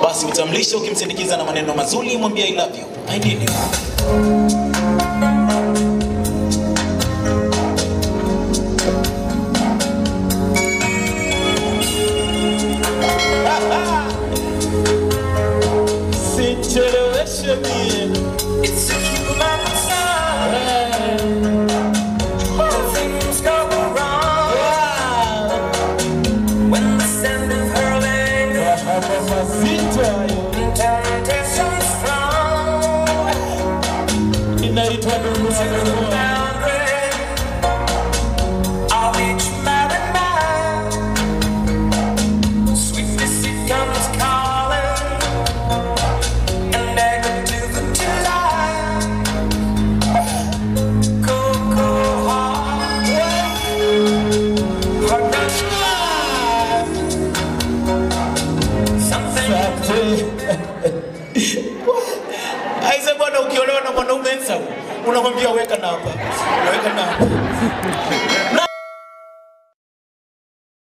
basi utamlisha ukimsindikiza na maneno mazuri, mwambie I love you, I need you. Sicheleweshe mie. It's a human sign. When things go wrong. When the scent of her lingers. Mazito hayo. Temptation strong. Inaitwa Dunia Dunia. Boundary of each man and man. Sweetness it comes calling. And echo to the delight. Cool, cool heart. Heart runs wild. Something Aise bwana, ukiolewa na mwanaume handsome, unamwambia weka namba, weka namba.